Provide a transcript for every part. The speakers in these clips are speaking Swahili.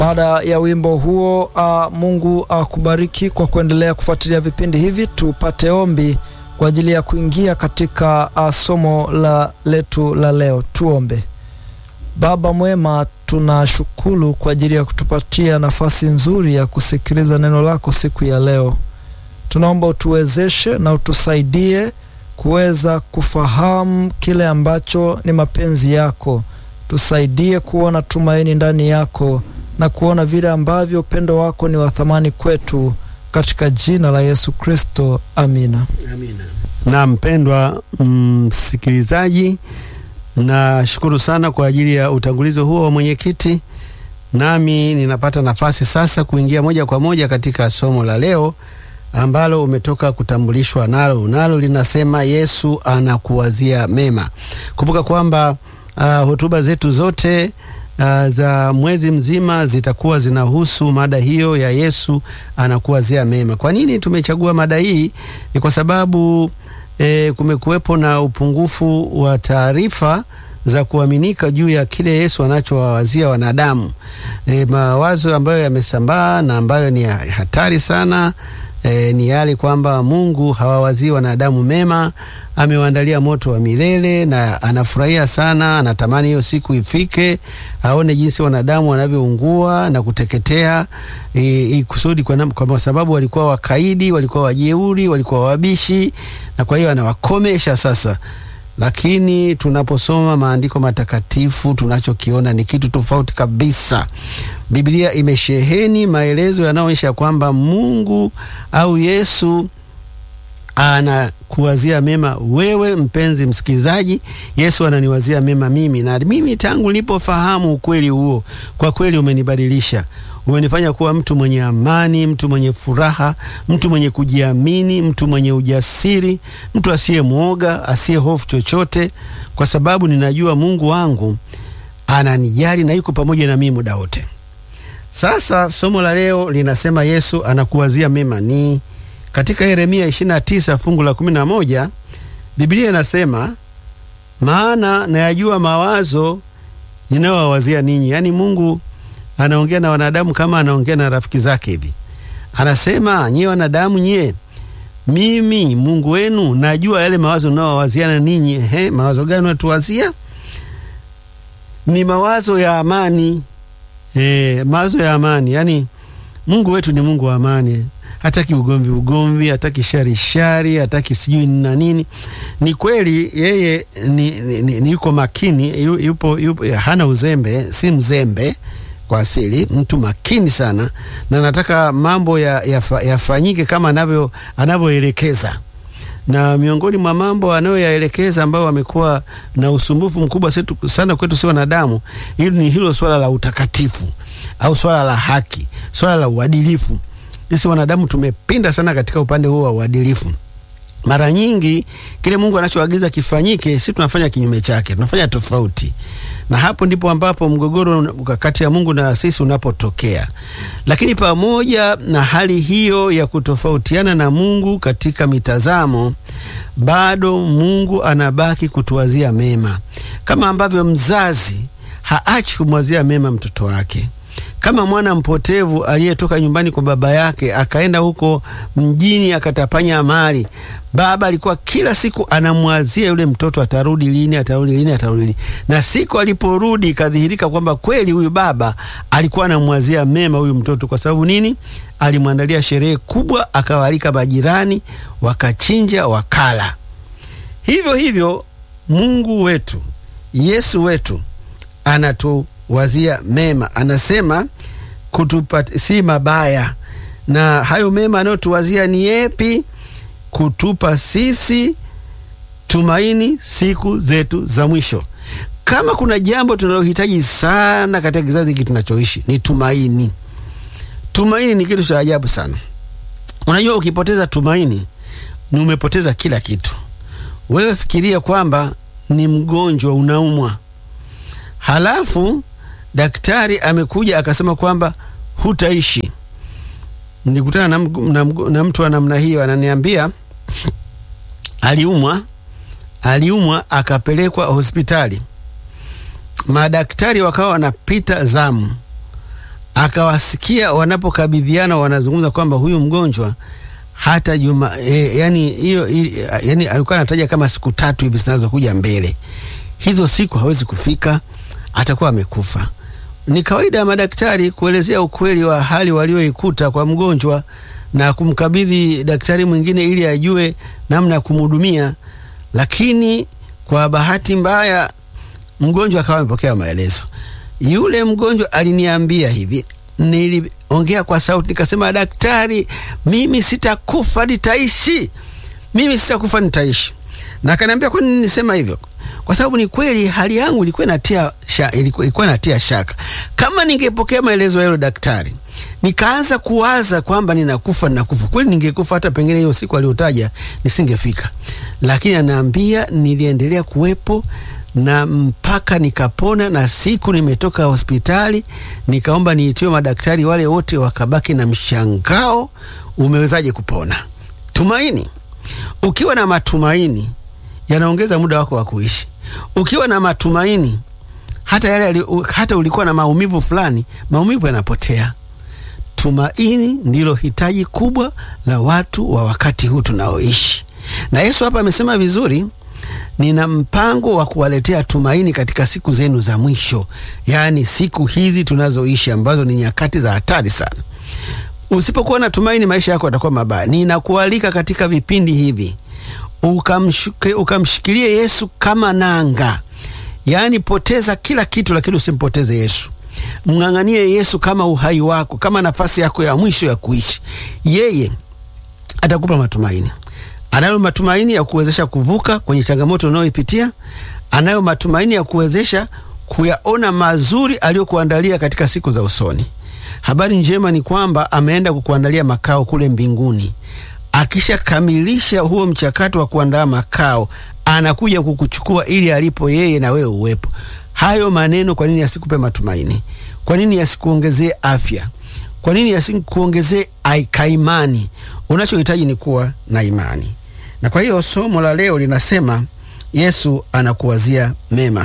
Baada ya wimbo huo uh, Mungu akubariki uh, kwa kuendelea kufuatilia vipindi hivi. Tupate ombi kwa ajili ya kuingia katika uh, somo la letu la leo. Tuombe. Baba mwema, tunashukuru kwa ajili ya kutupatia nafasi nzuri ya kusikiliza neno lako siku ya leo. Tunaomba utuwezeshe na utusaidie kuweza kufahamu kile ambacho ni mapenzi yako. Tusaidie kuona tumaini ndani yako na kuona vile ambavyo upendo wako ni wa thamani kwetu, katika jina la Yesu Kristo, amina. Amina. Na mpendwa msikilizaji, mm, nashukuru sana kwa ajili ya utangulizi huo wa mwenyekiti, nami ninapata nafasi sasa kuingia moja kwa moja katika somo la leo ambalo umetoka kutambulishwa nalo, nalo linasema Yesu anakuwazia mema. Kumbuka kwamba uh, hotuba zetu zote Uh, za mwezi mzima zitakuwa zinahusu mada hiyo ya Yesu anakuwazia mema. Kwa nini tumechagua mada hii? Ni kwa sababu eh, kumekuwepo na upungufu wa taarifa za kuaminika juu ya kile Yesu anachowawazia wanadamu. E, mawazo ambayo yamesambaa na ambayo ni hatari sana E, ni yale kwamba Mungu hawawazii wanadamu mema, amewaandalia moto wa milele na anafurahia sana, anatamani hiyo siku ifike, aone jinsi wanadamu wanavyoungua na kuteketea, e, kusudi kwa, kwa sababu walikuwa wakaidi, walikuwa wajeuri, walikuwa wabishi, na kwa hiyo anawakomesha sasa lakini tunaposoma maandiko matakatifu tunachokiona ni kitu tofauti kabisa. Biblia imesheheni maelezo yanayoonyesha kwamba Mungu au Yesu anakuwazia mema wewe, mpenzi msikilizaji. Yesu ananiwazia mema mimi, na mimi tangu nilipofahamu ukweli huo, kwa kweli umenibadilisha umenifanya kuwa mtu mwenye amani, mtu mwenye furaha, mtu mwenye kujiamini, mtu mwenye ujasiri, mtu asiye mwoga, asiye hofu chochote, kwa sababu ninajua Mungu wangu ananijali na yuko pamoja na mimi muda wote. Sasa somo la leo linasema Yesu anakuwazia mema, ni katika Yeremia 29 fungu la 11. Biblia inasema maana nayajua mawazo ninayowawazia ninyi, yaani Mungu anaongea na wanadamu kama anaongea na rafiki zake hivi. Anasema nyie wanadamu, nyie, mimi Mungu wenu najua yale mawazo naowawaziana ninyi. He, mawazo gani unatuwazia? Ni mawazo ya amani. E, mawazo ya amani. Yani Mungu wetu ni Mungu wa amani, hataki ugomvi ugomvi, hataki shari shari, hataki sijui na nini. Ni kweli yeye ni, ni, ni, ni yuko makini, yupo, yupo, hana uzembe, si mzembe kwa asili, mtu makini sana, na nataka mambo yafanyike ya kama anavyo anavyoelekeza. Na miongoni mwa mambo anayoyaelekeza ambayo amekuwa na usumbufu mkubwa sana kwetu si wanadamu, hili ni hilo swala la utakatifu au swala la haki, swala la uadilifu. Sisi wanadamu tumepinda sana katika upande huo wa uadilifu. Mara nyingi kile Mungu anachoagiza kifanyike, si tunafanya kinyume chake, tunafanya tofauti na hapo ndipo ambapo mgogoro kati ya Mungu na sisi unapotokea. Lakini pamoja na hali hiyo ya kutofautiana na Mungu katika mitazamo, bado Mungu anabaki kutuwazia mema, kama ambavyo mzazi haachi kumwazia mema mtoto wake. Kama mwana mpotevu aliyetoka nyumbani kwa baba yake akaenda huko mjini akatapanya mali, baba alikuwa kila siku anamwazia yule mtoto, atarudi lini, atarudi lini, atarudi lini. Na siku aliporudi ikadhihirika kwamba kweli huyu baba alikuwa anamwazia mema huyu mtoto. Kwa sababu nini? Alimwandalia sherehe kubwa, akawaalika majirani, wakachinja, wakala. Hivyo hivyo Mungu wetu, Yesu wetu anatu wazia mema, anasema kutupa si mabaya. Na hayo mema anayotuwazia ni yepi? Kutupa sisi tumaini siku zetu za mwisho. Kama kuna jambo tunalohitaji sana katika kizazi hiki tunachoishi ni tumaini. Tumaini ni kitu cha ajabu sana. Unajua, ukipoteza tumaini ni umepoteza kila kitu. Wewe fikiria kwamba ni mgonjwa, unaumwa, halafu daktari amekuja akasema kwamba hutaishi. Nilikutana na, na, na mtu wa namna hiyo, ananiambia aliumwa, aliumwa akapelekwa hospitali, madaktari wakawa wanapita zamu, akawasikia wanapokabidhiana wanazungumza kwamba huyu mgonjwa hata juma e, yani hiyo yani alikuwa anataja kama siku tatu hivi zinazokuja mbele, hizo siku hawezi kufika, atakuwa amekufa. Ni kawaida ya madaktari kuelezea ukweli wa hali walioikuta kwa mgonjwa na kumkabidhi daktari mwingine ili ajue namna ya kumhudumia, lakini kwa bahati mbaya mgonjwa akawa amepokea maelezo. Yule mgonjwa aliniambia hivi, niliongea kwa sauti nikasema, daktari, mimi sitakufa, nitaishi, mimi sitakufa, nitaishi. Na akaniambia kwa nini nisema hivyo? Kwa sababu ni kweli hali yangu ilikuwa inatia sha, ilikuwa, ilikuwa inatia shaka. Kama ningepokea maelezo ya yule daktari nikaanza kuwaza kwamba ninakufa ninakufa, kweli ningekufa, hata pengine hiyo siku aliyotaja nisingefika, lakini anaambia niliendelea kuwepo na mpaka nikapona, na siku nimetoka hospitali nikaomba niitiwe madaktari wale wote, wakabaki na mshangao, umewezaje kupona? Tumaini. Ukiwa na matumaini yanaongeza muda wako wa kuishi. Ukiwa na matumaini hata yale hata ulikuwa na maumivu fulani, maumivu yanapotea. Tumaini ndilo hitaji kubwa la watu wa wakati huu tunaoishi, na Yesu hapa amesema vizuri nina mpango wa kuwaletea tumaini katika siku zenu za mwisho, yaani siku hizi tunazoishi ambazo ni nyakati za hatari sana. Usipokuwa na tumaini, maisha yako yatakuwa mabaya. Ninakualika katika vipindi hivi ukamshikilie ukamshikilie Yesu kama nanga, yaani poteza kila kitu, lakini usimpoteze Yesu. Mng'ang'anie Yesu kama uhai wako, kama nafasi yako ya mwisho ya kuishi. Yeye atakupa matumaini anayo matumaini ya kuwezesha kuvuka kwenye changamoto unayoipitia. Anayo matumaini ya kuwezesha kuyaona mazuri aliyokuandalia katika siku za usoni. Habari njema ni kwamba ameenda kukuandalia makao kule mbinguni. Akishakamilisha huo mchakato wa kuandaa makao, anakuja kukuchukua ili alipo yeye na wewe uwepo. Hayo maneno kwa nini yasikupe matumaini? Kwa nini yasikuongezee afya? Kwa nini yasikuongezee kaimani? Unachohitaji ni kuwa na imani. Na kwa hiyo somo la leo linasema Yesu anakuwazia mema.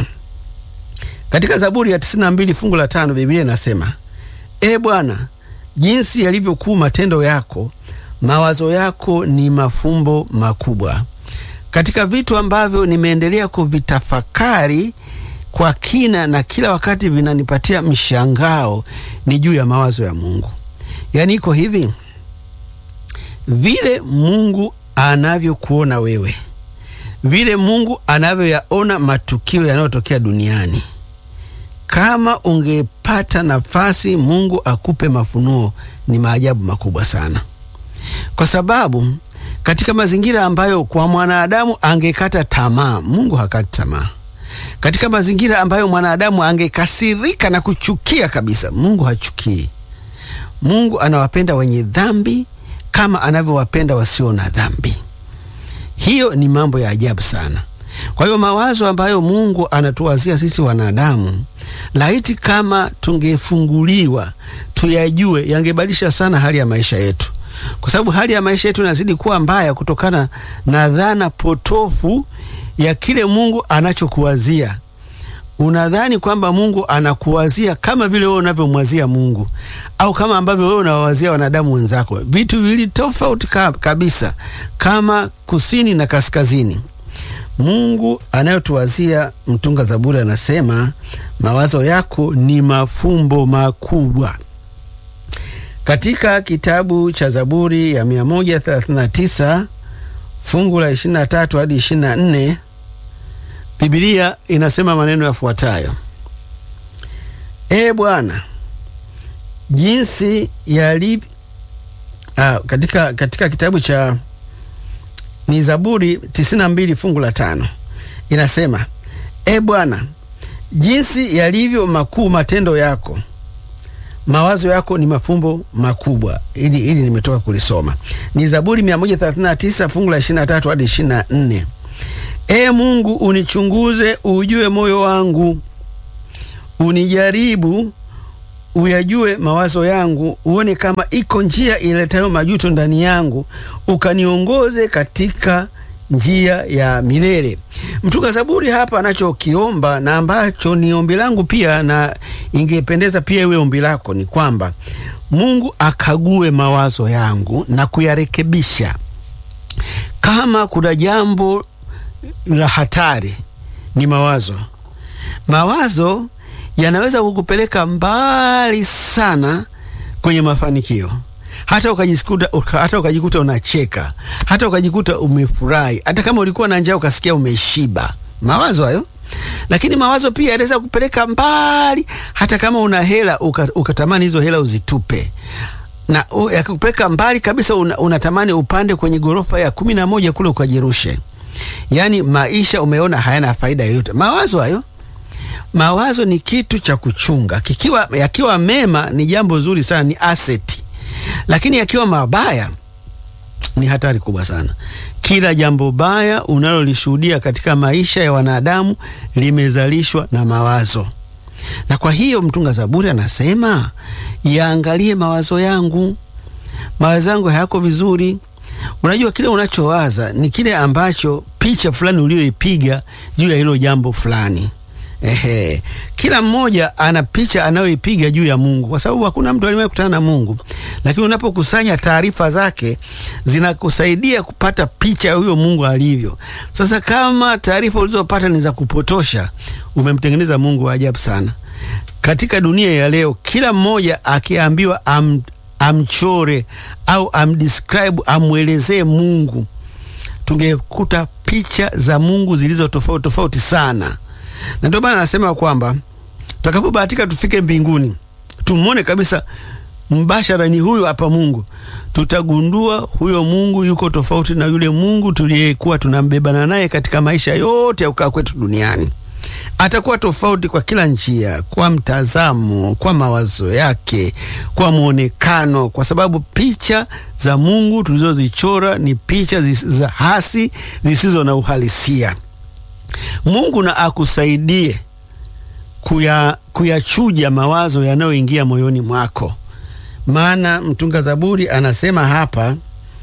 Katika Zaburi ya 92 fungu la tano Biblia inasema E Bwana, jinsi yalivyokuu matendo yako, mawazo yako ni mafumbo makubwa. Katika vitu ambavyo nimeendelea kuvitafakari kwa kina na kila wakati vinanipatia mshangao ni juu ya mawazo ya Mungu. Yaani iko hivi, vile Mungu anavyokuona wewe, vile Mungu anavyoyaona matukio yanayotokea duniani. Kama ungepata nafasi Mungu akupe mafunuo, ni maajabu makubwa sana, kwa sababu katika mazingira ambayo kwa mwanadamu angekata tamaa, Mungu hakati tamaa. Katika mazingira ambayo mwanadamu angekasirika na kuchukia kabisa, Mungu hachukii. Mungu anawapenda wenye dhambi kama anavyowapenda wasio na dhambi. Hiyo ni mambo ya ajabu sana. Kwa hiyo mawazo ambayo Mungu anatuwazia sisi wanadamu, laiti kama tungefunguliwa tuyajue, yangebadilisha sana hali ya maisha yetu, kwa sababu hali ya maisha yetu inazidi kuwa mbaya kutokana na dhana potofu ya kile Mungu anachokuwazia. Unadhani kwamba Mungu anakuwazia kama vile wewe unavyomwazia Mungu au kama ambavyo wewe unawawazia wanadamu wenzako, vitu viwili tofauti kabisa, kama kusini na kaskazini. Mungu anayotuwazia, mtunga Zaburi anasema mawazo yako ni mafumbo makubwa. Katika kitabu cha Zaburi ya 139 fungu la 23 hadi 24 Biblia inasema maneno yafuatayo: E Bwana, jinsi yalivyo. Ah, katika, katika kitabu cha ni Zaburi 92 fungu la tano inasema E Bwana, jinsi yalivyo makuu matendo yako, mawazo yako ni mafumbo makubwa. Ili ili nimetoka kulisoma ni Zaburi 139 fungu la 23 hadi 24. E Mungu, unichunguze ujue moyo wangu, unijaribu uyajue mawazo yangu, uone kama iko njia iletayo majuto ndani yangu, ukaniongoze katika njia ya milele. Mtunga Zaburi hapa anachokiomba na ambacho ni ombi langu pia, na ingependeza pia iwe ombi lako, ni kwamba Mungu akague mawazo yangu na kuyarekebisha. Kama kuna jambo la hatari, ni mawazo. Mawazo yanaweza kukupeleka mbali sana kwenye mafanikio hata ukajikuta hata ukajikuta unacheka, hata ukajikuta umefurahi, hata kama ulikuwa na njaa ukasikia umeshiba. Mawazo hayo. Lakini mawazo pia yanaweza kupeleka mbali, hata kama una hela ukatamani hizo hela uzitupe, na yakakupeleka mbali kabisa, una, unatamani upande kwenye ghorofa ya kumi na moja kule ukajirushe. Yaani maisha umeona hayana faida yoyote. Mawazo hayo. Mawazo ni kitu cha kuchunga. Kikiwa yakiwa mema ni jambo zuri sana, ni asset lakini yakiwa mabaya ni hatari kubwa sana. Kila jambo baya unalolishuhudia katika maisha ya wanadamu limezalishwa na mawazo, na kwa hiyo mtunga Zaburi anasema yaangalie mawazo yangu, mawazo yangu hayako vizuri. Unajua, kile unachowaza ni kile ambacho picha fulani uliyoipiga juu ya hilo jambo fulani. Ehe, kila mmoja ana picha anayoipiga juu ya Mungu, kwa sababu hakuna mtu aliyewahi kukutana na Mungu, lakini unapokusanya taarifa zake zinakusaidia kupata picha ya huyo Mungu alivyo. Sasa kama taarifa ulizopata ni za kupotosha, umemtengeneza Mungu wa ajabu sana. Katika dunia ya leo, kila mmoja akiambiwa am, amchore au amdescribe, amwelezee Mungu, tungekuta picha za Mungu zilizo tofauti tofauti sana na ndio maana anasema kwamba tutakapobahatika tufike mbinguni tumwone kabisa mbashara, ni huyo hapa Mungu, tutagundua huyo Mungu yuko tofauti na yule Mungu tuliyekuwa tunambebana naye katika maisha yote ya kukaa kwetu duniani. Atakuwa tofauti kwa kila njia, kwa mtazamo, kwa mawazo yake, kwa mwonekano, kwa sababu picha za Mungu tulizozichora ni picha za hasi zisizo na uhalisia. Mungu na akusaidie kuya kuyachuja mawazo yanayoingia moyoni mwako, maana mtunga Zaburi anasema hapa,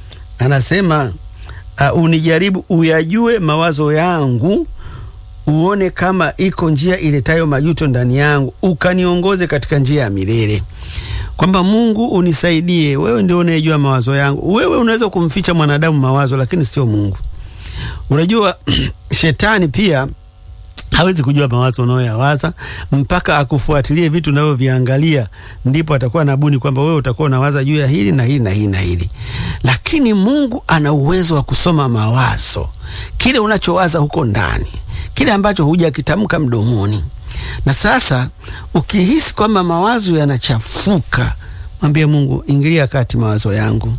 anasema uh, unijaribu uyajue mawazo yangu, uone kama iko njia iletayo majuto ndani yangu, ukaniongoze katika njia ya milele. Kwamba Mungu unisaidie, wewe ndio unayejua mawazo yangu. Wewe unaweza kumficha mwanadamu mawazo, lakini sio Mungu. Unajua shetani pia hawezi kujua mawazo unayoyawaza mpaka akufuatilie vitu unavyoviangalia, ndipo atakuwa nabuni kwamba wewe utakuwa unawaza juu ya hili na hili na hili na hili. Lakini Mungu ana uwezo wa kusoma mawazo, kile unachowaza huko ndani, kile ambacho hujakitamka mdomoni. Na sasa ukihisi kwamba mawazo yanachafuka, mwambie Mungu, ingilia kati mawazo yangu.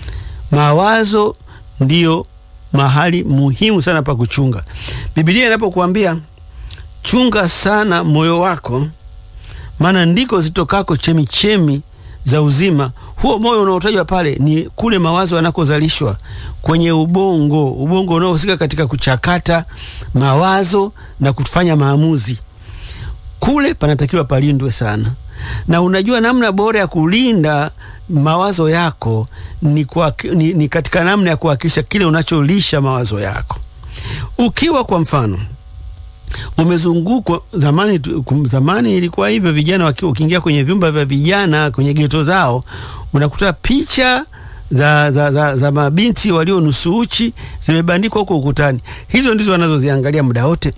Mawazo ndiyo mahali muhimu sana pa kuchunga. Biblia inapokuambia chunga sana moyo wako, maana ndiko zitokako chemichemi za uzima. Huo moyo unaotajwa pale ni kule mawazo yanakozalishwa kwenye ubongo, ubongo unaohusika katika kuchakata mawazo na kufanya maamuzi. Kule panatakiwa palindwe sana, na unajua namna bora ya kulinda mawazo yako ni, kwa, ni, ni katika namna ya kuhakikisha kile unacholisha mawazo yako. Ukiwa kwa mfano umezungukwa zamani, zamani ilikuwa hivyo, vijana wakiwa ukiingia kwenye vyumba vya vijana kwenye geto zao unakuta picha za, za, za, za mabinti walio nusu uchi zimebandikwa huko ukutani. Hizo ndizo wanazoziangalia muda wote.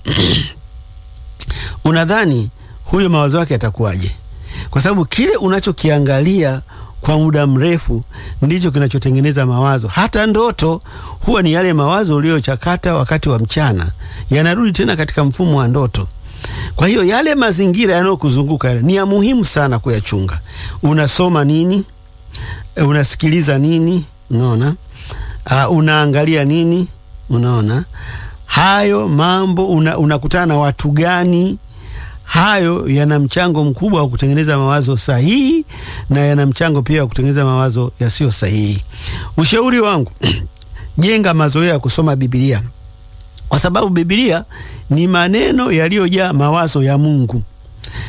Unadhani huyo mawazo yake yatakuwaje? Kwa sababu kile unachokiangalia kwa muda mrefu ndicho kinachotengeneza mawazo. Hata ndoto huwa ni yale mawazo uliyochakata wakati wa mchana, yanarudi tena katika mfumo wa ndoto. Kwa hiyo yale mazingira yanayokuzunguka ni ya muhimu sana kuyachunga. Unasoma nini? Unasikiliza nini? Unaona? Uh, unaangalia nini? Unaona? Hayo mambo unakutana una na watu gani? Hayo yana mchango mkubwa wa kutengeneza mawazo sahihi na yana mchango pia wa kutengeneza mawazo yasiyo sahihi. Ushauri wangu jenga mazoea ya kusoma Biblia, kwa sababu Biblia ni maneno yaliyojaa mawazo ya Mungu.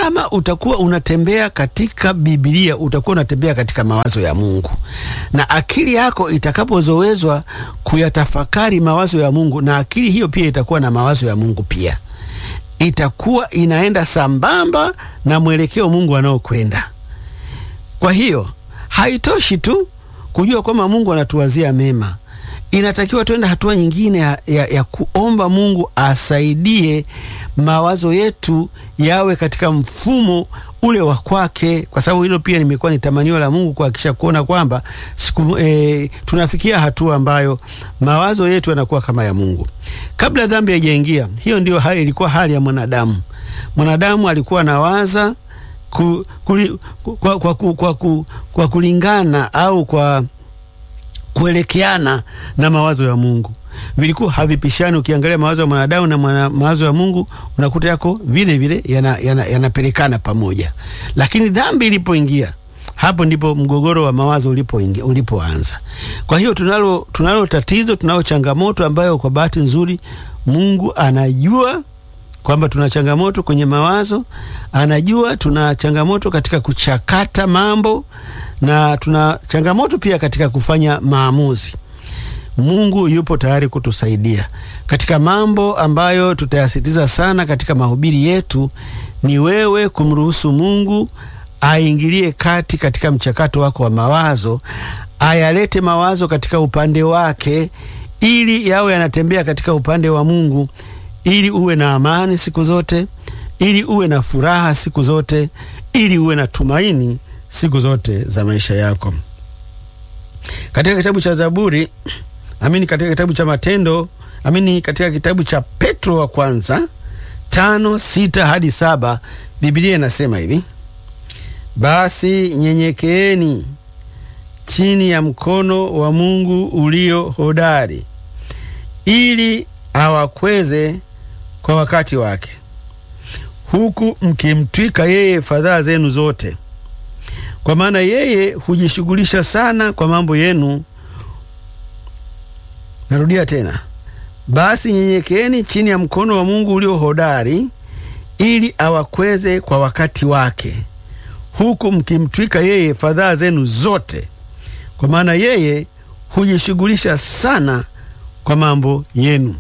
kama utakuwa unatembea katika Biblia, utakuwa unatembea katika mawazo ya Mungu, na akili yako itakapozowezwa kuyatafakari mawazo ya Mungu, na akili hiyo pia itakuwa na mawazo ya Mungu pia, itakuwa inaenda sambamba na mwelekeo Mungu anaokwenda. Kwa hiyo haitoshi tu kujua kwamba Mungu anatuwazia mema, inatakiwa tuende hatua nyingine ya, ya, ya kuomba Mungu asaidie mawazo yetu yawe katika mfumo ule wa kwake, kwa sababu hilo pia limekuwa ni tamanio la Mungu kuhakikisha kuona kwamba siku e, tunafikia hatua ambayo mawazo yetu yanakuwa kama ya Mungu. Kabla dhambi haijaingia, hiyo ndio hali ilikuwa hali ya mwanadamu. Mwanadamu alikuwa anawaza ku, ku, kwa, kwa, kwa, kwa, kwa, kwa kulingana au kwa kuelekeana na mawazo ya Mungu vilikuwa havipishani. Ukiangalia mawazo ya mwanadamu na mwana, mawazo ya Mungu unakuta yako vile vile yanapelekana yana, yana pamoja, lakini dhambi ilipoingia, hapo ndipo mgogoro wa mawazo ulipoingia ulipoanza. Kwa hiyo tunalo, tunalo tatizo, tunalo changamoto ambayo kwa bahati nzuri Mungu anajua kwamba tuna changamoto kwenye mawazo, anajua tuna changamoto katika kuchakata mambo na tuna changamoto pia katika kufanya maamuzi. Mungu yupo tayari kutusaidia katika mambo ambayo tutayasitiza sana katika mahubiri yetu. Ni wewe kumruhusu Mungu aingilie kati katika mchakato wako wa mawazo, ayalete mawazo katika upande wake, ili yawe yanatembea katika upande wa Mungu, ili uwe na amani siku zote, ili uwe na furaha siku zote, ili uwe na tumaini siku zote za maisha yako. Katika kitabu cha Zaburi amini, katika kitabu cha Matendo amini, katika kitabu cha Petro wa kwanza tano sita hadi saba Biblia inasema hivi: basi nyenyekeeni chini ya mkono wa Mungu ulio hodari, ili awakweze kwa wakati wake, huku mkimtwika yeye fadhaa zenu zote, kwa maana yeye hujishughulisha sana kwa mambo yenu. Narudia tena, basi nyenyekeeni chini ya mkono wa Mungu ulio hodari, ili awakweze kwa wakati wake, huku mkimtwika yeye fadhaa zenu zote, kwa maana yeye hujishughulisha sana kwa mambo yenu.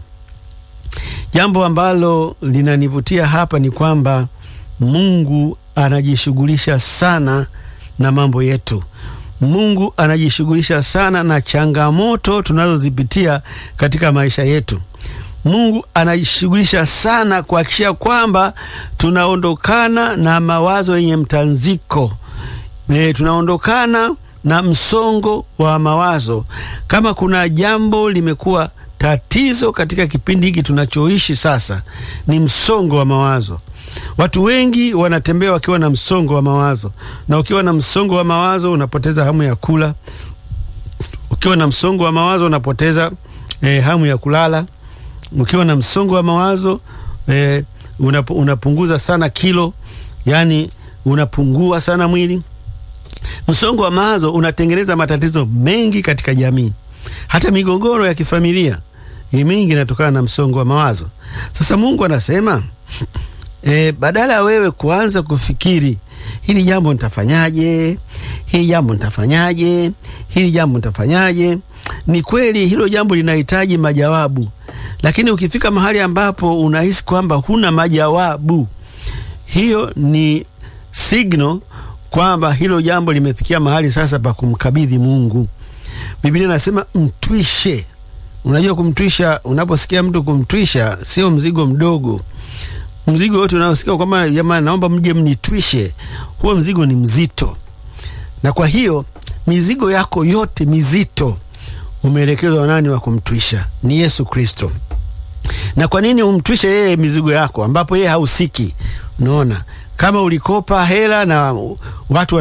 Jambo ambalo linanivutia hapa ni kwamba Mungu anajishughulisha sana na mambo yetu. Mungu anajishughulisha sana na changamoto tunazozipitia katika maisha yetu. Mungu anajishughulisha sana kuhakikisha kwamba tunaondokana na mawazo yenye mtanziko. E, tunaondokana na msongo wa mawazo. Kama kuna jambo limekuwa tatizo katika kipindi hiki tunachoishi sasa, ni msongo wa mawazo. Watu wengi wanatembea wakiwa na msongo wa mawazo, na ukiwa na msongo wa mawazo unapoteza hamu ya kula. Ukiwa na msongo wa mawazo unapoteza eh, hamu ya kulala. Ukiwa na msongo wa mawazo eh, unap, unapunguza sana kilo, yani unapungua sana mwili. Msongo wa mawazo unatengeneza matatizo mengi katika jamii, hata migogoro ya kifamilia mingi inatokana na msongo wa mawazo. Sasa Mungu anasema E, badala ya wewe kuanza kufikiri hili jambo nitafanyaje, hili jambo nitafanyaje, hili jambo nitafanyaje, ni kweli hilo jambo linahitaji majawabu, lakini ukifika mahali ambapo unahisi kwamba huna majawabu, hiyo ni signal kwamba hilo jambo limefikia mahali sasa pa kumkabidhi Mungu. Biblia inasema mtwishe. Unajua kumtwisha, unaposikia mtu kumtwisha, sio mzigo mdogo mzigo wote unaosikia kwamba jamani, naomba mje mnitwishe, huo mzigo ni mzito. Na kwa hiyo mizigo yako yote mizito umeelekezwa nani wa kumtwisha? Ni Yesu Kristo. Na kwa nini umtwishe yeye mizigo yako ambapo yeye hausiki? Unaona, kama ulikopa hela na watu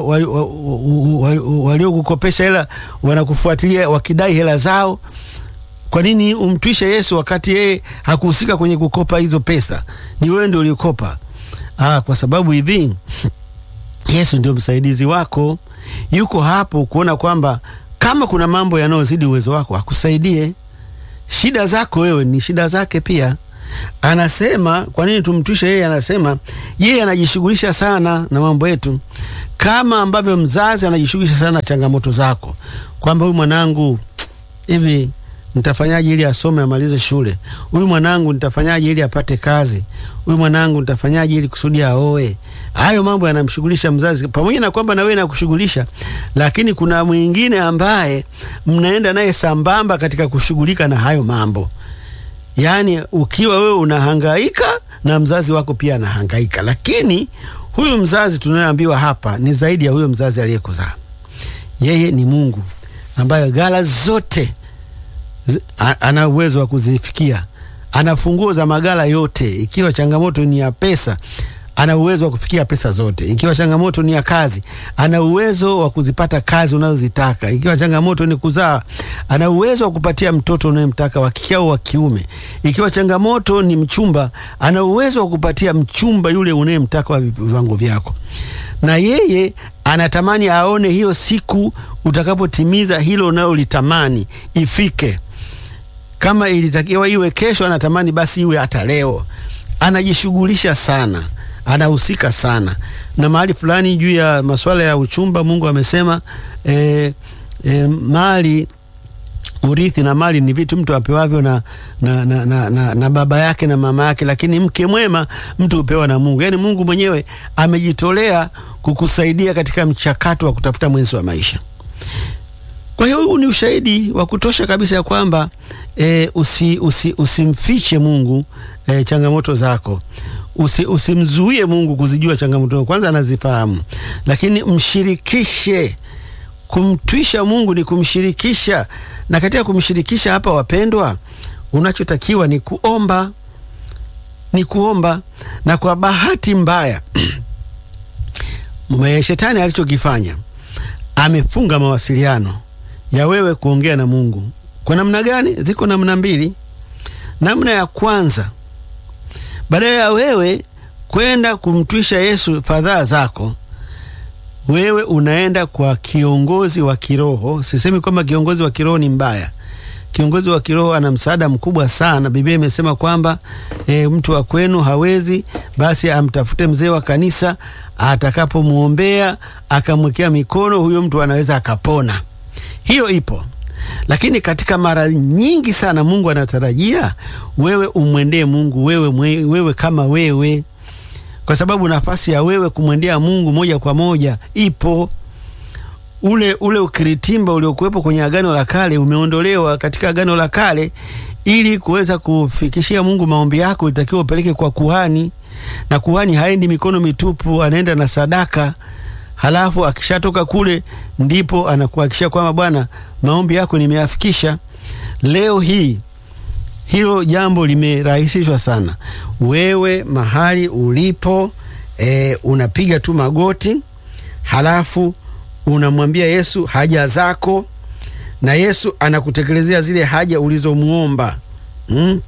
waliokukopesha hela wanakufuatilia wakidai hela zao kwa nini umtwishe Yesu wakati yeye hakuhusika kwenye kukopa hizo pesa? Ni wewe ndio ulikopa. Ah, kwa sababu hivi Yesu ndio msaidizi wako, yuko hapo kuona kwamba kama kuna mambo yanayozidi uwezo wako akusaidie. Shida zako wewe ni shida zake pia. anasema kwa nini tumtwishe yeye? Anasema yeye anajishughulisha sana na mambo yetu, kama ambavyo mzazi anajishughulisha sana na changamoto zako, kwamba huyu mwanangu hivi nitafanyaje ili asome amalize shule? Huyu mwanangu nitafanyaje ili apate kazi? Huyu mwanangu nitafanyaje ili kusudi aoe? Hayo mambo yanamshughulisha mzazi, pamoja na kwamba na wewe nakushughulisha, lakini kuna mwingine ambaye mnaenda naye sambamba katika kushughulika na hayo mambo. Yaani ukiwa wewe unahangaika na mzazi wako pia anahangaika, lakini huyu mzazi tunayoambiwa hapa ni zaidi ya huyo mzazi aliyekuzaa. Yeye ni Mungu ambaye ghala zote ana uwezo wa kuzifikia, ana funguo za magala yote. Ikiwa changamoto ni ya pesa, ana uwezo wa kufikia pesa zote. Ikiwa changamoto ni ya kazi, ana uwezo wa kuzipata kazi unazozitaka. Ikiwa changamoto ni kuzaa, ana uwezo wa kupatia mtoto unayemtaka wa kike au wa kiume. Ikiwa changamoto ni mchumba, ana uwezo wa kupatia mchumba yule unayemtaka wa viwango vyako. Na yeye anatamani aone hiyo siku utakapotimiza hilo unalolitamani ifike. Kama ilitakiwa iwe kesho, anatamani basi iwe hata leo. Anajishughulisha sana, anahusika sana na mahali fulani juu ya masuala ya uchumba. Mungu amesema e, e, mali urithi na mali ni vitu mtu apewavyo na, na, na, na, na, na baba yake na mama yake, lakini mke mwema mtu hupewa na Mungu. Yaani Mungu mwenyewe amejitolea kukusaidia katika mchakato wa kutafuta mwenzi wa maisha. Kwa hiyo huu ni ushahidi wa kutosha kabisa ya kwamba e, usi, usi, usimfiche Mungu e, changamoto zako usi, usimzuie Mungu kuzijua changamoto. Kwanza anazifahamu, lakini mshirikishe. Kumtwisha Mungu ni kumshirikisha, na katika kumshirikisha hapa, wapendwa, unachotakiwa ni kuomba, ni kuomba. Na kwa bahati mbaya shetani alichokifanya amefunga mawasiliano ya wewe kuongea na Mungu. Kwa namna gani? Ziko namna mbili. Namna ya kwanza, badala ya wewe kwenda kumtwisha Yesu fadhaa zako, wewe unaenda kwa kiongozi wa kiroho. Sisemi kwamba kiongozi wa kiroho ni mbaya. Kiongozi wa kiroho ana msaada mkubwa sana. Biblia imesema kwamba e, mtu wa kwenu hawezi, basi amtafute mzee wa kanisa, atakapomwombea akamwekea mikono, huyo mtu anaweza akapona. Hiyo ipo, lakini katika mara nyingi sana Mungu anatarajia wewe umwendee Mungu wewe, mwe, wewe kama wewe, kwa sababu nafasi ya wewe kumwendea Mungu moja kwa moja ipo. Ule ule ukiritimba uliokuwepo kwenye Agano la Kale umeondolewa katika Agano la Kale. Ili kuweza kufikishia Mungu maombi yako, itakiwa upeleke kwa kuhani, na kuhani haendi mikono mitupu, anaenda na sadaka halafu akishatoka kule ndipo anakuhakikishia kwamba Bwana, maombi yako nimeyafikisha. Leo hii hilo jambo limerahisishwa sana. Wewe mahali ulipo e, unapiga tu magoti, halafu unamwambia Yesu haja zako, na Yesu anakutekelezea zile haja ulizomwomba. mm?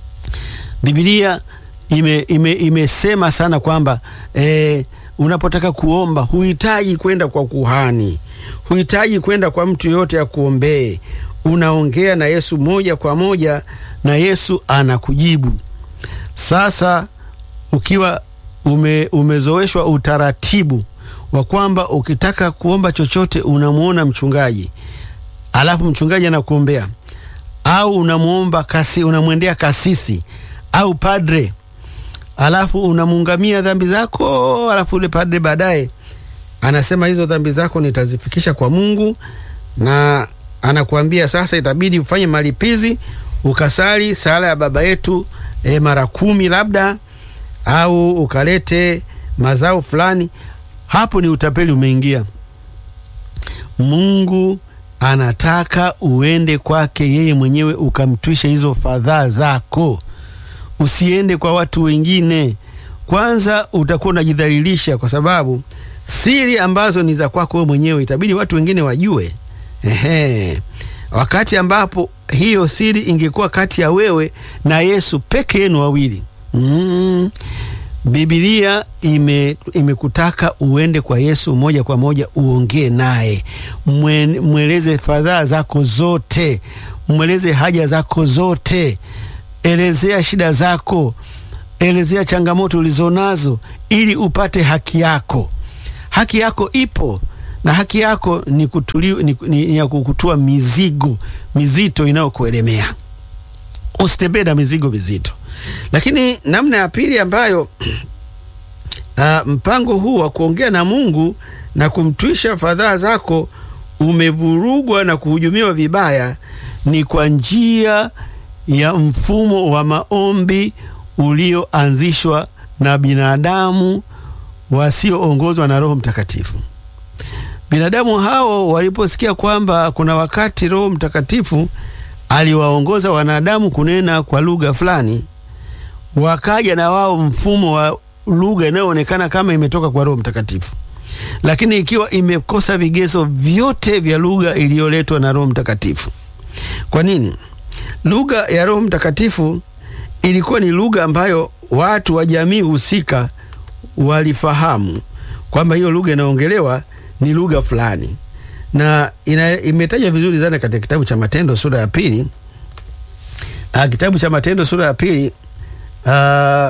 Biblia ime, ime, imesema sana kwamba e, unapotaka kuomba huhitaji kwenda kwa kuhani, huhitaji kwenda kwa mtu yoyote ya kuombee. Unaongea na Yesu moja kwa moja na Yesu anakujibu. Sasa ukiwa ume, umezoeshwa utaratibu wa kwamba ukitaka kuomba chochote unamwona mchungaji, alafu mchungaji anakuombea, au unamwomba kasi, unamwendea kasisi au padre alafu unamuungamia dhambi zako, alafu ule padre baadaye anasema hizo dhambi zako nitazifikisha kwa Mungu, na anakuambia sasa itabidi ufanye malipizi, ukasali sala ya Baba Yetu e, mara kumi labda, au ukalete mazao fulani. Hapo ni utapeli umeingia. Mungu anataka uende kwake yeye mwenyewe ukamtwishe hizo fadhaa zako usiende kwa watu wengine. Kwanza utakuwa unajidhalilisha, kwa sababu siri ambazo ni za kwako wewe mwenyewe itabidi watu wengine wajue. Ehe, wakati ambapo hiyo siri ingekuwa kati ya wewe na Yesu peke yenu wawili. Mm. Biblia ime imekutaka uende kwa Yesu moja kwa moja, uongee naye, mweleze fadhaa zako zote, mweleze haja zako zote elezea shida zako, elezea changamoto ulizonazo ili upate haki yako. Haki yako ipo na haki yako ni, kutuli, ni, ni, ni ya kukutua mizigo mizito inayokuelemea. Usitembee na mizigo mizito. Lakini namna ya pili ambayo uh, mpango huu wa kuongea na Mungu na kumtwisha fadhaa zako umevurugwa na kuhujumiwa vibaya ni kwa njia ya mfumo wa maombi ulioanzishwa na binadamu wasioongozwa na Roho Mtakatifu. Binadamu hao waliposikia kwamba kuna wakati Roho Mtakatifu aliwaongoza wanadamu kunena kwa lugha fulani, wakaja na wao mfumo wa lugha inayoonekana kama imetoka kwa Roho Mtakatifu, lakini ikiwa imekosa vigezo vyote vya lugha iliyoletwa na Roho Mtakatifu. Kwa nini? Lugha ya Roho Mtakatifu ilikuwa ni lugha ambayo watu wa jamii husika walifahamu kwamba hiyo lugha inaongelewa ni lugha fulani, na imetajwa vizuri sana katika kitabu cha Matendo sura ya pili. Uh, kitabu cha Matendo sura ya pili uh,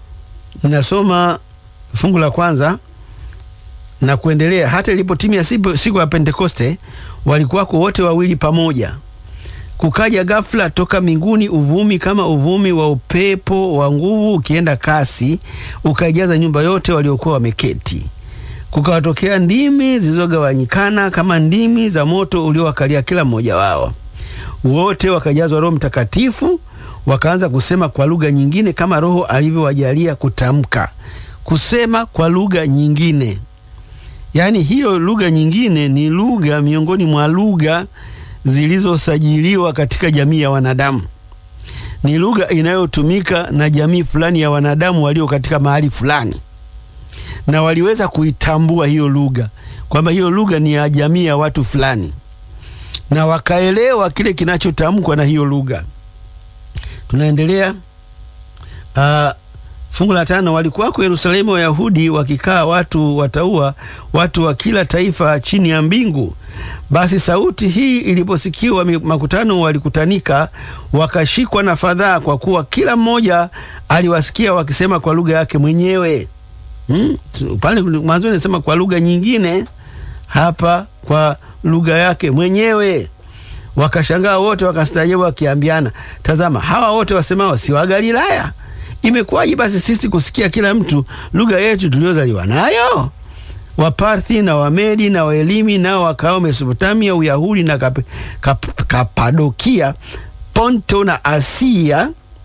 nasoma fungu la kwanza na kuendelea. Hata ilipotimia siku ya Pentekoste, walikuwako wote wawili pamoja kukaja ghafla toka mbinguni uvumi kama uvumi wa upepo wa nguvu ukienda kasi, ukaijaza nyumba yote waliokuwa wameketi. Kukawatokea ndimi zilizogawanyikana kama ndimi za moto uliowakalia kila mmoja wao. Wote wakajazwa Roho Mtakatifu, wakaanza kusema kwa lugha nyingine kama Roho alivyowajalia kutamka. Kusema kwa lugha nyingine, yaani hiyo lugha nyingine ni lugha miongoni mwa lugha zilizosajiliwa katika jamii ya wanadamu. Ni lugha inayotumika na jamii fulani ya wanadamu walio katika mahali fulani, na waliweza kuitambua hiyo lugha kwamba hiyo lugha ni ya jamii ya watu fulani, na wakaelewa kile kinachotamkwa na hiyo lugha. Tunaendelea. Uh, fungu la tano, walikuwako Yerusalemu Wayahudi wakikaa watu wataua, watu wa kila taifa chini ya mbingu. Basi sauti hii iliposikiwa, makutano walikutanika, wakashikwa na fadhaa, kwa kuwa kila mmoja aliwasikia wakisema kwa lugha yake mwenyewe. Hmm? Pale mwanzo nasema kwa lugha nyingine, hapa kwa lugha yake mwenyewe. Wakashangaa wote, wakastaajabu, wakiambiana, tazama, hawa wote wasemao si wa Galilaya? Imekuwaje basi sisi kusikia kila mtu lugha yetu tuliyozaliwa nayo? Waparthi na Wamedi na Waelimi nao wakao Mesopotamia, Uyahudi na kap, kap, Kapadokia, Ponto na Asia,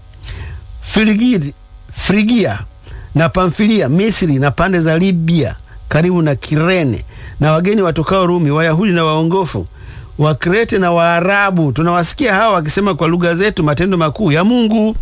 Frigid, Frigia na Pamfilia, Misri na pande za Libya karibu na Kirene, na wageni watokao Rumi, Wayahudi na waongofu, Wakrete na Waarabu, tunawasikia hawa wakisema kwa lugha zetu matendo makuu ya Mungu.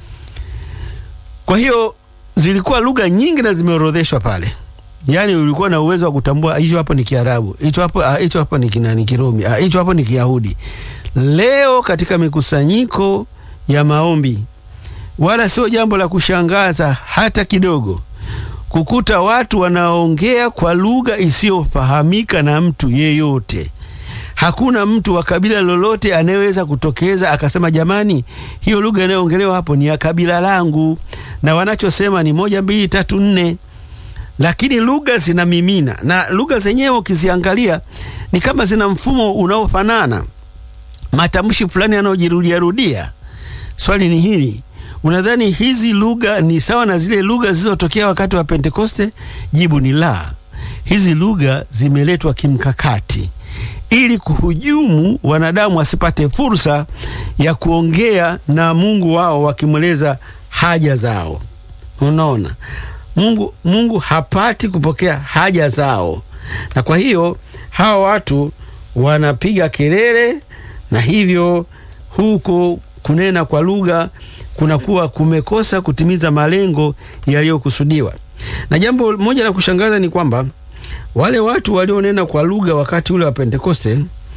Kwa hiyo zilikuwa lugha nyingi na zimeorodheshwa pale, yaani ulikuwa na uwezo wa kutambua hicho hapo ni Kiarabu, hicho hapo hicho hapo ni kinani Kirumi, hicho hapo ni Kiyahudi. Leo katika mikusanyiko ya maombi, wala sio jambo la kushangaza hata kidogo kukuta watu wanaongea kwa lugha isiyofahamika na mtu yeyote. Hakuna mtu wa kabila lolote anayeweza kutokeza akasema, jamani, hiyo lugha inayoongelewa hapo ni ya kabila langu, na wanachosema ni moja, mbili, tatu, nne. Lakini lugha zinamimina, na lugha zenyewe ukiziangalia ni kama zina mfumo unaofanana, matamshi fulani yanayojirudia rudia. Swali ni hili, unadhani hizi lugha ni sawa na zile lugha zilizotokea wakati wa Pentekoste? Jibu ni la. Hizi lugha zimeletwa kimkakati ili kuhujumu wanadamu wasipate fursa ya kuongea na Mungu wao wakimweleza haja zao. Unaona, Mungu, Mungu hapati kupokea haja zao, na kwa hiyo hawa watu wanapiga kelele, na hivyo huko kunena kwa lugha kunakuwa kumekosa kutimiza malengo yaliyokusudiwa. Na jambo moja la kushangaza ni kwamba wale watu walionena kwa lugha wakati ule wa Pentekoste,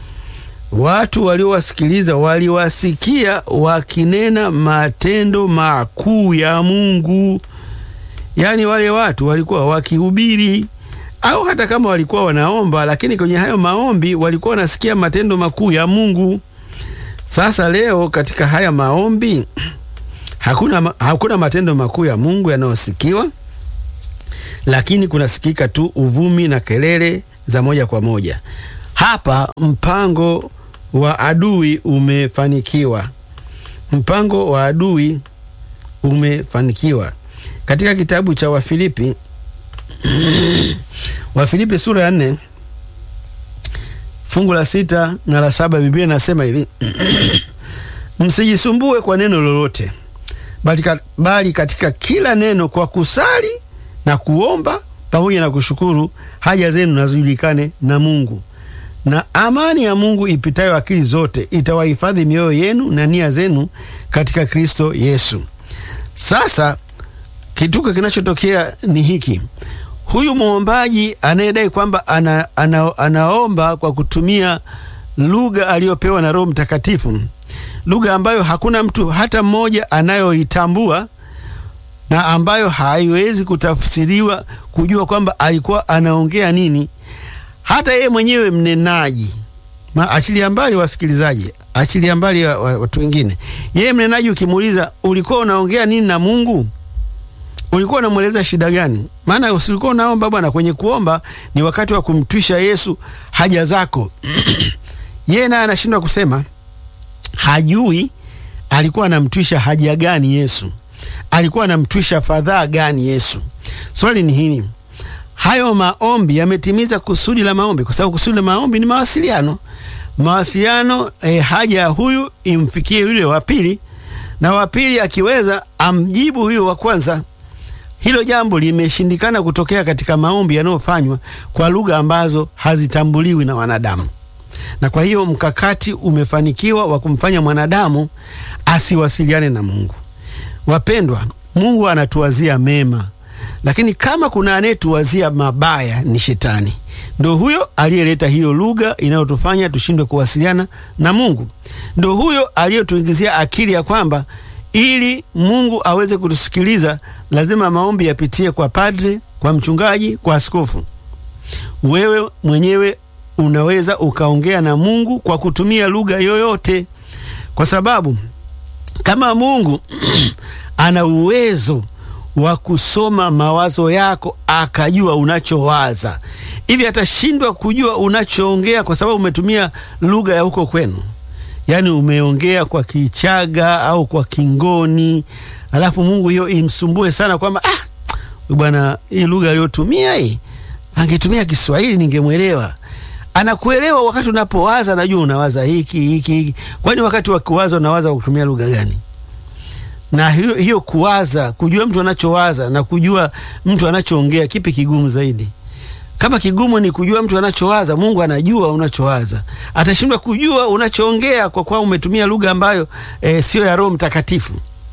watu waliowasikiliza waliwasikia wakinena matendo makuu ya Mungu. Yaani wale watu walikuwa wakihubiri, au hata kama walikuwa wanaomba, lakini kwenye hayo maombi walikuwa wanasikia matendo makuu ya Mungu. Sasa leo katika haya maombi Hakuna, hakuna matendo makuu ya Mungu yanayosikiwa, lakini kunasikika tu uvumi na kelele za moja kwa moja. Hapa mpango wa adui umefanikiwa, mpango wa adui umefanikiwa. Katika kitabu cha Wafilipi Wafilipi sura ya nne fungu la sita na la saba Biblia inasema hivi msijisumbue kwa neno lolote, bali katika kila neno kwa kusali na kuomba pamoja na kushukuru haja zenu nazijulikane na Mungu, na amani ya Mungu ipitayo akili zote itawahifadhi mioyo yenu na nia zenu katika Kristo Yesu. Sasa kituko kinachotokea ni hiki: huyu mwombaji anayedai kwamba ana, ana, anaomba kwa kutumia lugha aliyopewa na Roho Mtakatifu, lugha ambayo hakuna mtu hata mmoja anayoitambua na ambayo haiwezi kutafsiriwa kujua kwamba alikuwa anaongea nini. Hata yeye mwenyewe mnenaji, achilia mbali wasikilizaji, achilia mbali watu wengine, yeye mnenaji ukimuuliza, ulikuwa unaongea nini na Mungu? Ulikuwa unamweleza shida gani? Maana usilikuwa unaomba bwana. Kwenye kuomba ni wakati wa kumtwisha Yesu haja zako. Yeye naye anashindwa kusema, hajui alikuwa anamtwisha haja gani Yesu, alikuwa anamtwisha fadhaa gani Yesu. Swali ni hili, hayo maombi yametimiza kusudi la maombi? Kwa sababu kusudi la maombi ni mawasiliano. Mawasiliano eh, haja ya huyu imfikie yule wa pili, na wa pili akiweza amjibu huyo wa kwanza. Hilo jambo limeshindikana kutokea katika maombi yanayofanywa kwa lugha ambazo hazitambuliwi na wanadamu, na kwa hiyo mkakati umefanikiwa wa kumfanya mwanadamu asiwasiliane na Mungu. Wapendwa, Mungu anatuwazia mema, lakini kama kuna anayetuwazia mabaya ni Shetani. Ndo huyo aliyeleta hiyo lugha inayotufanya tushindwe kuwasiliana na Mungu. Ndo huyo aliyotuingizia akili ya kwamba ili Mungu aweze kutusikiliza lazima maombi yapitie kwa padre, kwa mchungaji, kwa askofu. Wewe mwenyewe unaweza ukaongea na Mungu kwa kutumia lugha yoyote, kwa sababu kama Mungu ana uwezo wa kusoma mawazo yako akajua unachowaza, hivi atashindwa kujua unachoongea kwa sababu umetumia lugha ya huko kwenu? Yaani umeongea kwa Kichaga au kwa Kingoni, alafu Mungu hiyo imsumbue sana kwamba ah, bwana, hii lugha aliyotumia hii, angetumia Kiswahili ningemwelewa. Anakuelewa wakati unapowaza, anajua unawaza hiki hiki hiki. Kwani wakati wa kuwaza unawaza kwa kutumia lugha gani? Na hiyo, hiyo kuwaza, kujua mtu anachowaza na kujua mtu anachoongea, kipi kigumu zaidi? Kama kigumu ni kujua mtu anachowaza, Mungu anajua unachowaza. Atashindwa kujua unachoongea kwa kuwa umetumia lugha ambayo e, siyo ya Roho Mtakatifu.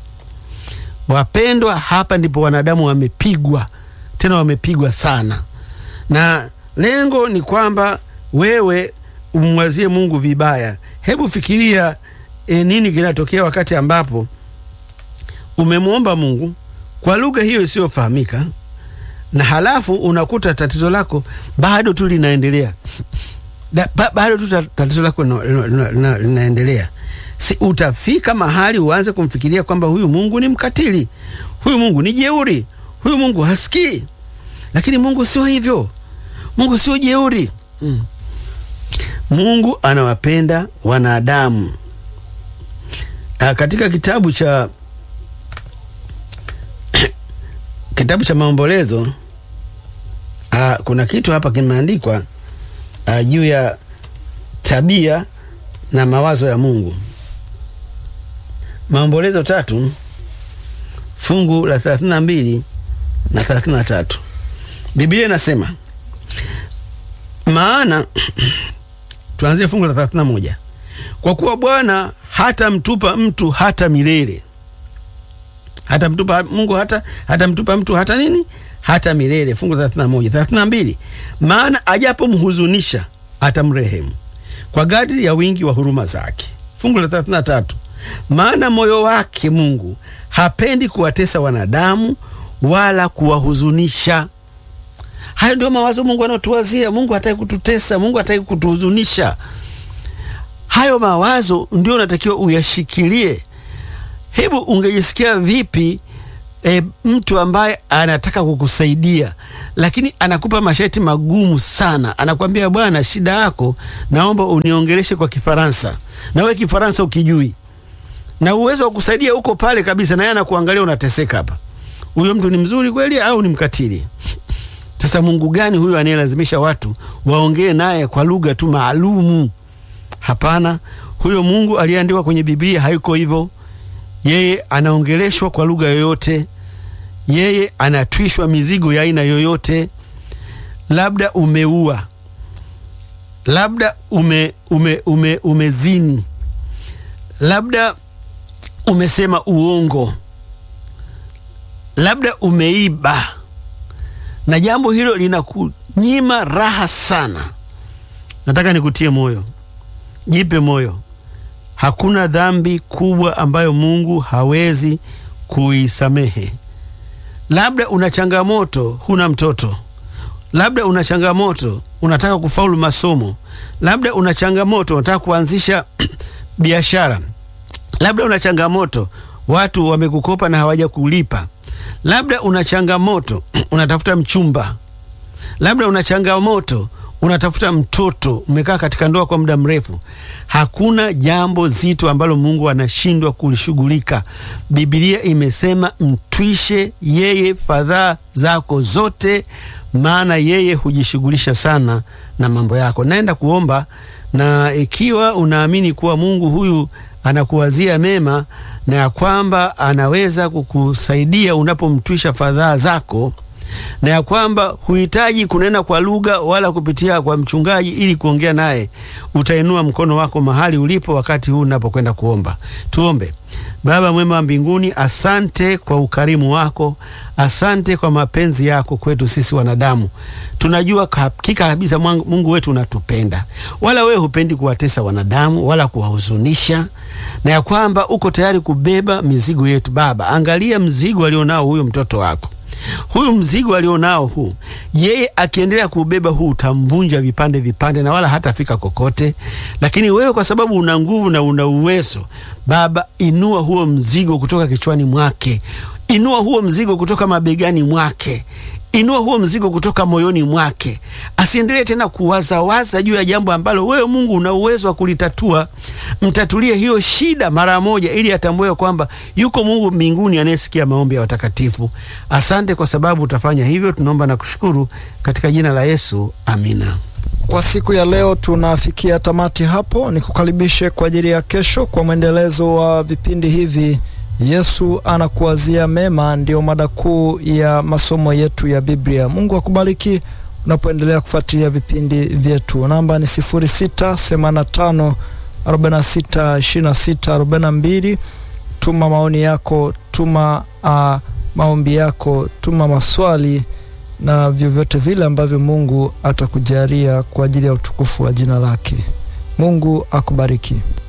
Wapendwa, hapa ndipo wanadamu wamepigwa, tena wamepigwa sana, na lengo ni kwamba wewe umwazie Mungu vibaya. Hebu fikiria e, nini kinatokea wakati ambapo umemwomba Mungu kwa lugha hiyo isiyofahamika na halafu unakuta tatizo lako bado tu linaendelea, ba, bado tu tatizo lako linaendelea. Si utafika mahali uanze kumfikiria kwamba huyu Mungu ni mkatili, huyu Mungu ni jeuri, huyu Mungu hasikii. Lakini Mungu sio hivyo, Mungu sio jeuri mm. Mungu anawapenda wanadamu. A, katika kitabu cha kitabu cha Maombolezo uh, kuna kitu hapa kimeandikwa uh, juu ya tabia na mawazo ya Mungu. Maombolezo tatu fungu la 32 na 33, Biblia inasema maana tuanzie fungu la 31, kwa kuwa Bwana hata mtupa mtu hata milele hata mtupa Mungu hata hata mtupa mtu hata nini hata milele. Fungu la 31. 32, maana ajapomhuzunisha atamrehemu kwa kadiri ya wingi wa huruma zake. Fungu la 33, maana moyo wake Mungu hapendi kuwatesa wanadamu wala kuwahuzunisha. Hayo ndio mawazo Mungu anayotuwazia. Mungu hataki kututesa, Mungu hataki kutuhuzunisha. Hayo mawazo ndio unatakiwa uyashikilie Hebu ungejisikia vipi e, mtu ambaye anataka kukusaidia lakini anakupa masharti magumu sana, anakwambia bwana, shida yako naomba uniongeleshe kwa Kifaransa, na wewe Kifaransa ukijui, na uwezo wa kusaidia uko pale kabisa, na yeye anakuangalia unateseka hapa. Huyo mtu ni mzuri kweli au ni mkatili? Sasa Mungu gani huyo anayelazimisha watu waongee naye kwa lugha tu maalumu? Hapana, huyo Mungu aliyeandikwa kwenye Biblia hayuko hivyo. Yeye anaongeleshwa kwa lugha yoyote, yeye anatwishwa mizigo ya aina yoyote. Labda umeua, labda ume, ume, ume, umezini, labda umesema uongo, labda umeiba, na jambo hilo linakunyima raha sana. Nataka nikutie moyo, jipe moyo. Hakuna dhambi kubwa ambayo Mungu hawezi kuisamehe. Labda una changamoto, huna mtoto, labda una changamoto, unataka kufaulu masomo, labda una changamoto, unataka kuanzisha biashara, labda una changamoto, watu wamekukopa na hawaja kulipa, labda una changamoto, unatafuta mchumba, labda una changamoto unatafuta mtoto, umekaa katika ndoa kwa muda mrefu. Hakuna jambo zito ambalo Mungu anashindwa kulishughulika. Biblia imesema mtwishe yeye fadhaa zako zote, maana yeye hujishughulisha sana na mambo yako. Naenda kuomba, na ikiwa unaamini kuwa Mungu huyu anakuwazia mema na ya kwamba anaweza kukusaidia unapomtwisha fadhaa zako na ya kwamba huhitaji kunena kwa lugha wala kupitia kwa mchungaji ili kuongea naye, utainua mkono wako mahali ulipo wakati huu unapokwenda kuomba. Tuombe. Baba mwema wa mbinguni, asante kwa ukarimu wako, asante kwa mapenzi yako kwetu sisi wanadamu. Tunajua hakika kabisa Mungu wetu unatupenda, wala wewe hupendi kuwatesa wanadamu wala kuwahuzunisha, na ya kwamba uko tayari kubeba mizigo yetu. Baba, angalia mzigo alionao huyo mtoto wako huyu mzigo alionao huu, yeye akiendelea kuubeba huu utamvunja vipande vipande, na wala hatafika kokote. Lakini wewe kwa sababu una nguvu na una uwezo, Baba, inua huo mzigo kutoka kichwani mwake, inua huo mzigo kutoka mabegani mwake, inua huo mzigo kutoka moyoni mwake, asiendelee tena kuwazawaza juu ya jambo ambalo wewe Mungu una uwezo wa kulitatua. Mtatulie hiyo shida mara moja, ili atambue kwamba yuko Mungu mbinguni anayesikia maombi ya watakatifu. Asante kwa sababu utafanya hivyo, tunaomba na kushukuru katika jina la Yesu, amina. Kwa siku ya leo tunafikia tamati hapo. Nikukaribishe kwa ajili ya kesho kwa mwendelezo wa vipindi hivi. Yesu anakuwazia mema, ndiyo mada kuu ya masomo yetu ya Biblia. Mungu akubariki unapoendelea kufuatilia vipindi vyetu. Namba ni 0685 46 26 42. Tuma maoni yako, tuma uh, maombi yako, tuma maswali na vyovyote vile ambavyo Mungu atakujalia kwa ajili ya utukufu wa jina lake. Mungu akubariki.